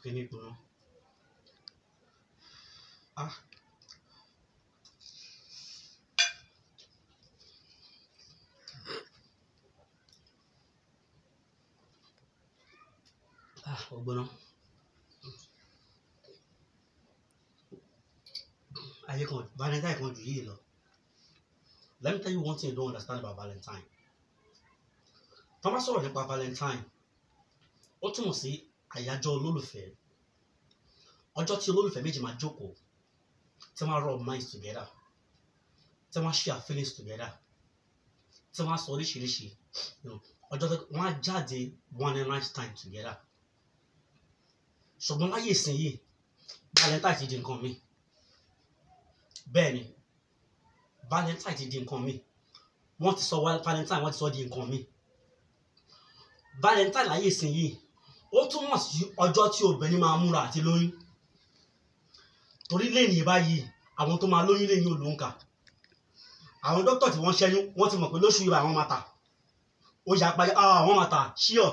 kíní gbóná ah ah ó gbóná ayé kan valentine kan jù yìí lọ let me tell you one thing you don't understand about valentine tó bá sọ̀rọ̀ nípa valentine ó túmọ̀ sí àyájọ́ olólùfẹ́ ọjọ́ tí olólùfẹ́ méjì máa jókòó tí wọ́n á rub minds together tí wọ́n á share feelings together tí wọ́n á sọ oríṣiríṣi you know, ọjọ́ tó wọ́n á jáde one night time together ṣùgbọ́n láyé ìsinyìí valentine ti di nǹkan mi bẹ́ẹ̀ ni valentine ti di nǹkan mi wọ́n ti sọ valentine wọ́n ti sọ di nǹkan mi valentine láyé ìsinyìí ó túmọ̀ sí ọjọ́ tí obìnrin máa múra àti lóyún torí lẹ́yìn báyìí àwọn tó máa lóyún lẹ́yìn olóńkà àwọn dókítà tí wọ́n ṣẹ́yún wọ́n ti mọ̀ pé lóṣù yìí àwọn máa tà ó yà pa àwọn máa tà ṣíọ̀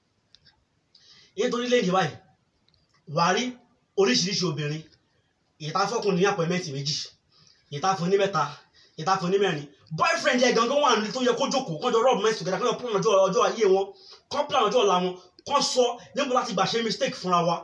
nítorí lẹ́yìn báyìí wàá rí oríṣiríṣi obìnrin ìta fọkùn ní àpọ̀mẹ́ǹtì méjì ìta fún ní mẹ́ta ìta fún ní mẹ́rin boyfriend ẹ̀ gangan wà nílé tó yẹ kó jókòó kọjọ rub mẹ́sì together kọjọ plan ọjọ́ ọjọ́ ayé wọn kọ́ plan ọjọ́ ọ̀la wọn kọ́ sọ níbo láti gbà ṣe mistake fúnra wa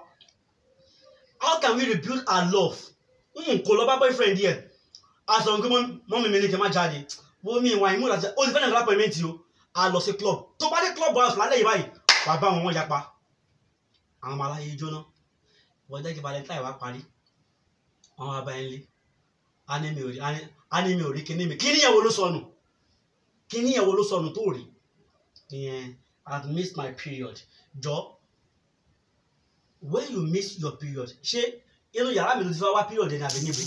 how can we rebuild our love n kò lọ bá boyfriend yẹ aṣọ nǹkan mọ́ mi mi ní kí n má jáde wo mi ìwà ìmúra ṣe ó ti fẹ́ràn lápọ̀mẹ́ǹtì o a lọ sí club tó bá dé club house lálẹ́ yìí báyìí wàá bá wọn wọ́n yapa àwọn ọmọ aláyé jóná wọ́n jẹ́ kí valentine wá parí àwọn abá ẹ̀ ń lé animi ò rí animi ò rí kíní mi kíní yẹn wo ló sọnù kíní yẹn wo ló sọnù tó rí ìyẹn i have missed my period jọ when you miss your period ṣé inú yàrá mi ló ti fẹ́ wá period ẹni àbí níbo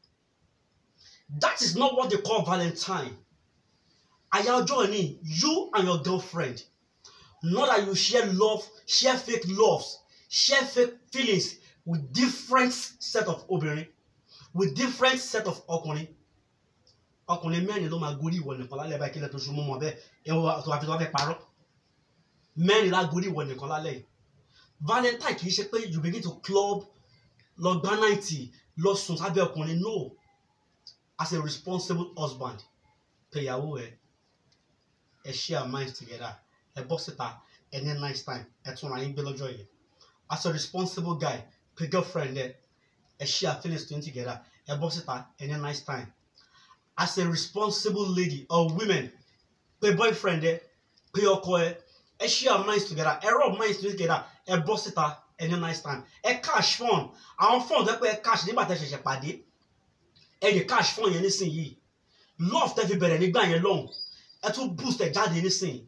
that is not what they call valentine àyà ọjọ́ ni you and your girlfriend not that you share love share fake loves share fake feelings with different set of obìnrin with different set of ọkùnrin ọkùnrin mẹ́rin ló máa gorí ìwọ nìkan lálẹ́ báyìí kílẹ̀ tó ṣe mú mọ́ bẹ́ẹ̀ ẹ̀wọ̀n tó wà fi tó wà fẹ́ parọ́ mẹ́rin la gorí ìwọ nìkan lálẹ́ yìí valentine kì í ṣe pé you begin to club lọ gbá náìtì lọ sùn sábẹ́ ọkùnrin no as a responsible husband pèyàwó ẹ ẹ share minds together ẹ bọ́ síta ẹ ní nice time ẹ tún ra yín gbé lọ́jọ́ yẹn as a responsible guy pé girlfriend ẹ ẹ share feelings tó ń together ẹ bọ́ síta ẹ ní nice time as a responsible lady or women pé boyfriend ẹ pé ọkọ ẹ ẹ share minds together ẹ rub minds together ẹ bọ́ síta ẹ ní nice time ẹ cash fund àwọn fund ẹ pé ẹ cash nígbà tẹ́ ṣẹ̀ṣẹ̀ pàdé ẹ lè cash fund yẹn nísìnyìí love tẹ́ fi bẹ̀rẹ̀ nígbà yẹn lọ́hùn ẹ tún boost ẹ jáde nísìnyìí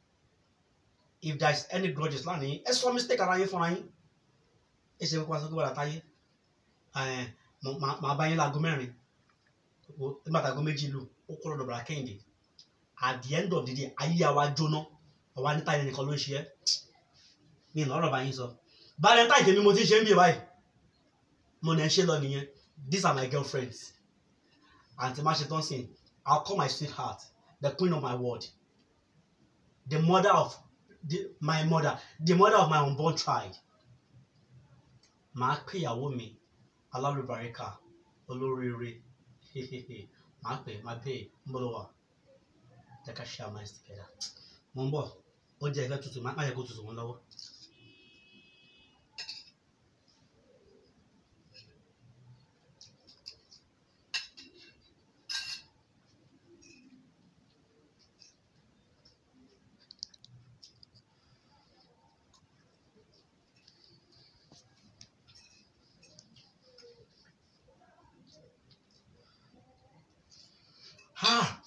if there is any grudges lánàá ẹ sọ mistake ara yín fúnra yín ẹ ṣe kókó aṣọ kó wà látàyè màá bá yín láago mẹ́rin nígbà táago méjì lù ó kọ́ lọ́dọ̀ bàrà kẹ́hìndé at the end of the day ayé àwa jóná àwa níta yẹn nìkan ló ń ṣe é mi ìlú ọ̀rọ̀ bá yín sọ valentine tèmi mo ti ṣe ń bí báyìí mo nà ń ṣe lọ nìyẹn these are my girlfriends àǹtí má ṣe tán sí I'll call my sweetheart the queen of my world the mother of the, my mother the mother of my unborn child màá pè ìyàwó mi alálùbáríkà olóríire màá pè má pè ń bọ́ lọ́wọ́ jẹ́ ká share minds together mo ń bọ̀ ó jẹ́ ìfẹ́ tutù má yẹ kó tutù wọn lọ́wọ́. Ah!